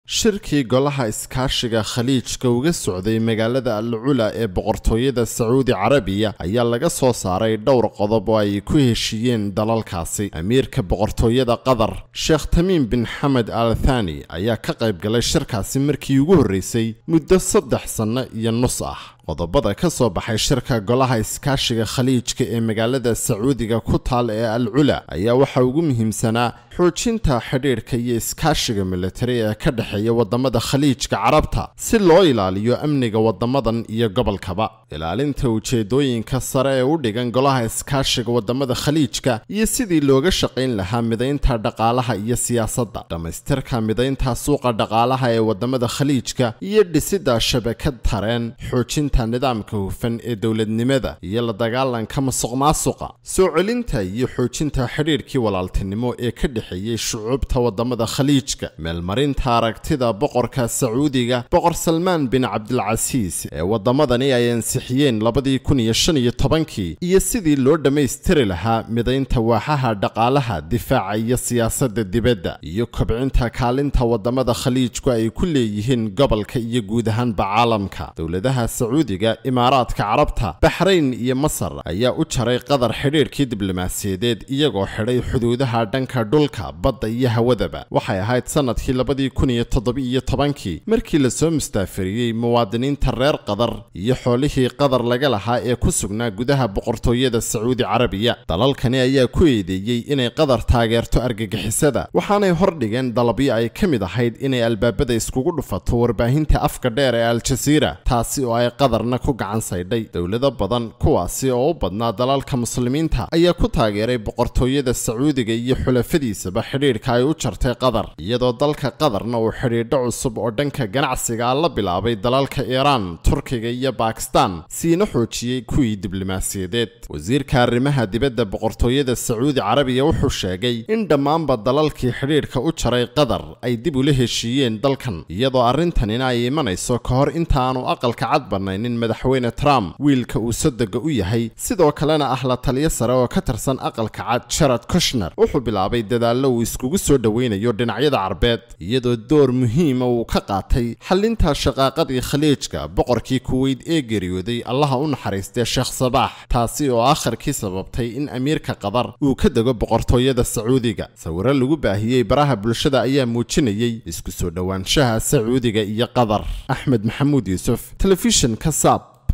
shirkii golaha iskaashiga khaliijka uga socday magaalada al cula ee boqortooyada sacuudi carabiya ayaa laga soo saaray dhowr qodob oo ay ku heshiiyeen dalalkaasi amiirka boqortooyada qatar sheekh tamiim bin xamed al thani ayaa ka qayb galay shirkaasi markii ugu horreysay muddo saddex sanno iyo nus ah qodobada ka soo baxay shirka golaha iskaashiga khaliijka ee magaalada sacuudiga ku taal ee al cula ayaa waxaa ugu muhiimsanaa xoojinta xidhiidhka iyo iskaashiga militari ee ka dhexeeya wadamada khaliijka carabta si loo ilaaliyo amniga wadamadan iyo gobolkaba ilaalinta ujeedooyinka sare ee u dhigan golaha iskaashiga wadamada khaliijka iyo sidii looga shaqayn lahaa midaynta dhaqaalaha iyo siyaasadda dhammaystirka midaynta suuqa dhaqaalaha ee wadamada khaliijka iyo dhisidda shabakad tareen xoojinta nidaamka hufan ee dowladnimada iyo la dagaalanka masuq maasuqa soo celinta iyo xoojinta xidhiidhkii walaaltinimo ee ka dhexeeyey shucuubta wadamada khaliijka meelmarinta aragtida boqorka sacuudiga boqor salmaan bin cabdilcasiis ee wadamadani ay ansixiyeen labadii kun iyo shan iyo tobankii iyo sidii loo dhammaystiri lahaa midaynta waaxaha dhaqaalaha difaaca iyo siyaasadda dibadda iyo kobcinta kaalinta wadamada khaliijku ay ku leeyihiin gobolka iyo guud ahaanba caalamka dowladaha sacuudiga imaaraadka carabta baxrayn iyo masar ayaa u jaray qatar xidhiidhkii diblomaasiyadeed iyagoo xidhay xuduudaha dhanka dhulka badda iyo hawadaba waxay ahayd sanadkii labadii kun iyo toddobiiyo tobankii markii lasoo mustaafariyey muwaadiniinta reer qatar iyo xoolihii qatar laga lahaa ee ku sugnaa gudaha boqortooyada sacuudi carabiya dalalkani ayaa ku eedeeyey inay qatar taageerto argagixisada waxaanay hordhigeen dalabyo ay ka mid ahayd inay albaabada iskugu dhufato warbaahinta afka dheer ee al-jasiira taasi oo ay qatarna ku gacan saydhay dowlado badan kuwaasi oo u badnaa dalalka muslimiinta ayaa ku taageeray boqortooyada sacuudiga iyo xulafadiisaba xidhiidhka ay u jartay qatar iyadoo dalka qatarna uu xidhiidho cusub oo dhanka ganacsiga la bilaabay dalalka iiraan turkiga iyo bakistan siina xoojiyey kuwii diblomaasiyadeed wasiirka arrimaha dibadda boqortooyada sacuudi carabiya wuxuu sheegay in dhammaanba dalalkii xidhiidhka u jaray qatar ay dib ula heshiiyeen dalkan iyadoo arrintanina ay imanayso ka hor intaanu aqalka cad banaynin madaxweyne trump wiilka uu sodoga u yahay sidoo kalena ah la taliyo sare oo ka tirsan aqalka cad jarad kushner wuxuu bilaabay dadaallo uu iskugu soo dhoweynayo dhinacyada carbeed iyadoo door muhiima uu ka qaatay xalinta shaqaaqadii khaliijka boqorkii kuweyd ee geeriyooday allaha u naxariistee sheekh sabaax taasi oo akharkii sababtay in amiirka qatar uu ka dego boqortooyada sacuudiga sawiro lagu baahiyey baraha bulshada ayaa muujinayey isku soo dhowaanshaha sacuudiga iyo qatar axmed maxamuud yuusuf telefishinka saab